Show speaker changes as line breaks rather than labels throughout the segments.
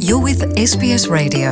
You're with SBS Radio.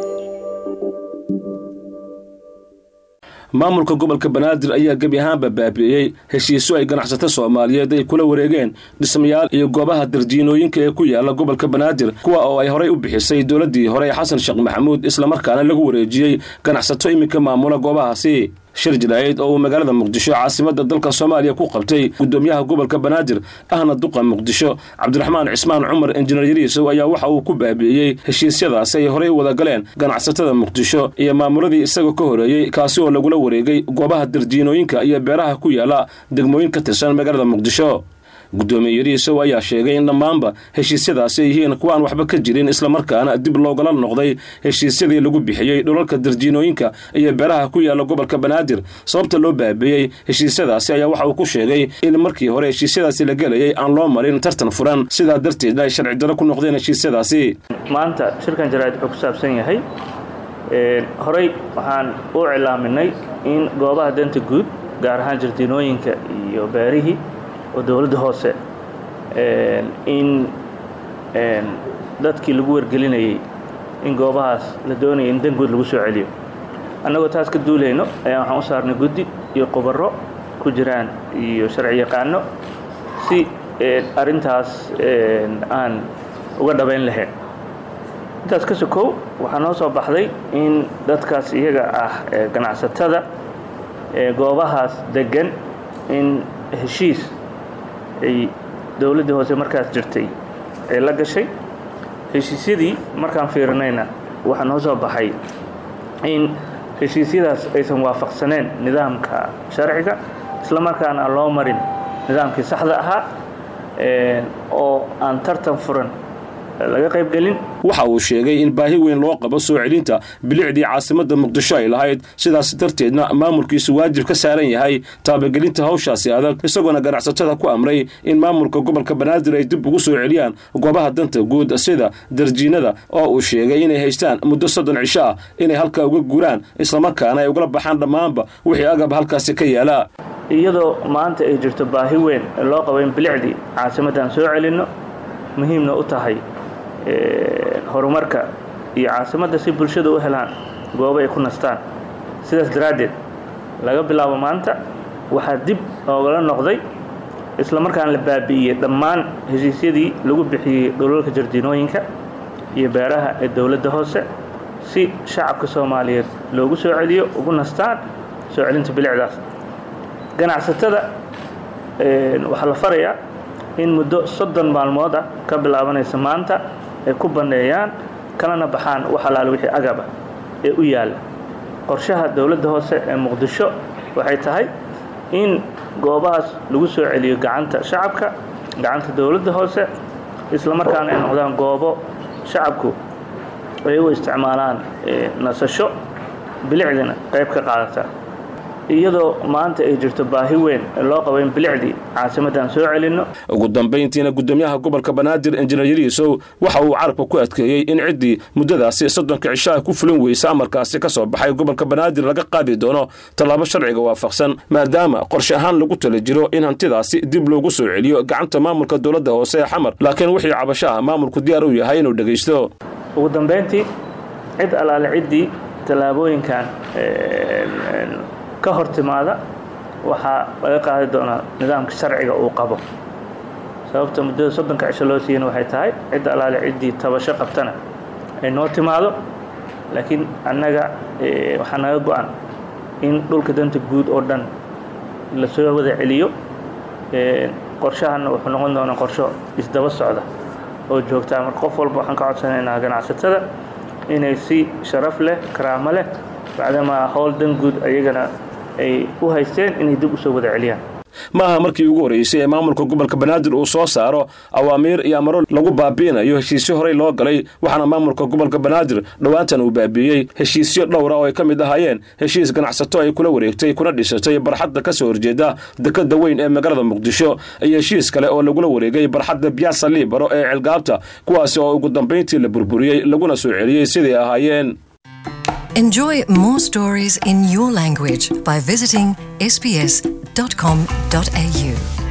maamulka gobolka banaadir ayaa gebi ahaanba baabi'iyey heshiisyo ay ganacsato soomaaliyeed ay kula wareegeen dhismayaal iyo goobaha darjiinooyinka ee ku yaala gobolka banaadir kuwa oo ay horay u bixisay dowladdii hore ee xasan sheekh maxamuud islamarkaana lagu wareejiyey ganacsato iminka maamula goobahaasi shir jilaayeed oo uu magaalada muqdisho caasimadda dalka soomaaliya ku qabtay gudoomiyaha gobolka banaadir ahna duqa muqdisho cabdiraxmaan cismaan cumar injineer yariisow ayaa waxa uu ku baabi'iyey heshiisyadaasi ay horey u wada galeen ganacsatada muqdisho iyo maamuladii isaga ka horeeyey kaasi oo lagula wareegay goobaha darjiinooyinka iyo beeraha ku yaala degmooyin ka tirsan magaalada muqdisho gudoomiye yariisow ayaa sheegay in dhammaanba heshiisyadaasi ay yihiin kuwaan waxba ka jirin islamarkaana dib loogala noqday heshiisyadii lagu bixiyey dhulalka darjiinooyinka iyo beeraha ku yaala gobolka banaadir sababta loo baabeeyey heshiisyadaasi ayaa waxa uu ku sheegay in markii hore heshiisyadaasi la gelayay aan loo marin tartan furan sidaa darteedna ay sharci daro ku noqdeen heshiisyadaasi
maanta shirkan jaraa'id wuxuu ku saabsan yahay horey waxaan u cilaaminay in goobaha danta guud gaar ahaan jardiinooyinka iyo beerihii oo dowladda hoose in dadkii lagu wargelinayay in goobahaas la doonaya in danguud lagu soo celiyo annagoo taas ka duulayno ayaa waxaan u saarnay guddi iyo qubaro ku jiraan iyo sharci yaqaano si arrintaas aan uga dhabayn lahayn intaas ka sokow waxaa noo soo baxday in dadkaas iyaga ah ganacsatada goobahaas degan in heshiis ay dowladdii hoose markaas jirtay ee la gashay heshiisyadii markaan fiirinayna waxaa noo soo baxay in heshiisyadaas aysan waafaqsaneen nidaamka sharciga isla markaana aan loo marin nidaamkii saxda ahaa oo aan tartan furan laga qaybgelin
waxa uu sheegay in baahi weyn loo qabo soo celinta bilicdii caasimadda muqdisho ay lahayd sidaas darteedna maamulkiisu waajib ka saaran yahay taabagelinta hawshaasi adag isagoona ganacsatada ku amray in maamulka gobolka banaadir ay dib ugu soo celiyaan goobaha danta guud sida darjiinada oo uu sheegay inay haystaan muddo soddon cisho ah inay halkaa uga guuraan islamarkaana ay ugala baxaan dhammaanba wixii agab halkaasi ka yaala
iyadoo maanta ay jirto baahi weyn loo qabo in bilicdii caasimaddan soo celinno muhiimna u tahay horumarka iyo caasimadda si bulshada u helaan goobo ay ku nastaan sidaas daraaddeed laga bilaabo maanta waxaa dib oogala noqday isla markaana la baabi'iyey dhammaan heshiisyadii lagu bixiyey dhulalka jardiinooyinka iyo beeraha ee dowladda hoose si shacabka soomaaliyeed loogu soo celiyo ugu nastaan soo celinta bilicdaas ganacsatada waxaa la farayaa in muddo soddon maalmood ah ka bilaabanaysa maanta ay ku banneeyaan kalana baxaan wax alaale wixii agaba ee u yaalla qorshaha dowladda hoose ee muqdisho waxay tahay in goobahaas lagu soo celiyo gacanta shacabka gacanta dowladda hoose isla markaana ay noqdaan goobo shacabku ay u isticmaalaan nasasho bilicdina qayb ka qaadata iyadoo maanta ay jirto baahi weyn loo qabo in bilicdii caasimaddan soo celinno
ugu dambayntiina gudoomiyaha gobolka banaadir injineer yariisow waxa uu carabka ku adkeeyey in ciddii muddadaasi soddonka cishaha ku fulin weysa amarkaasi ka soo baxay gobolka banaadir laga qaadi doono tallaabo sharciga waafaqsan maadaama qorshe ahaan lagu tala jiro in hantidaasi dib loogu soo celiyo gacanta maamulka dowladda hoose ee xamar laakiin wixii cabasho ah maamulku diyaar u yahay inuu dhegaysto
ugu dambayntii cid allaale ciddii tallaabooyinkan ka hor timaada waxaa laga qaadi doonaa nidaamka sharciga uu qabo sababta muddada soddonka cisho loo siiyana waxay tahay cidda allaale ciddii tabasho qabtana ay noo timaado laakiin annaga waxaa naga go-an in dhulka danta guud oo dhan la soo wada celiyo qorshahanna wuxuu noqon doonaa qorsho isdaba socda oo joogtaa marka qof walba waxaan ka codsanaynaa ganacsatada inay si sharaf leh karaamo leh bacdamaa howl dan guud ayagana ay u haysteen inay dib u soo wada celiyaan
ma aha markii ugu horreysay ee maamulka gobolka banaadir uu soo saaro awaamiir iyo amaro lagu baabi'inayo heshiisyo horey loo galay waxaana maamulka gobolka banaadir dhowaantan uu baabi'iyey heshiisyo dhowra oo ay ka mid ahaayeen heshiis ganacsato ay kula wareegtay kuna dhisatay barxadda ka soo horjeeda dekadda weyn ee magaalada muqdisho iyo heshiis kale oo lagula wareegay barxadda biyaasa liibaro ee celgaabta kuwaasi oo ugu dambayntii la burburiyey laguna soo celiyey siday ahaayeen
Enjoy more stories in your language by visiting sbs.com.au.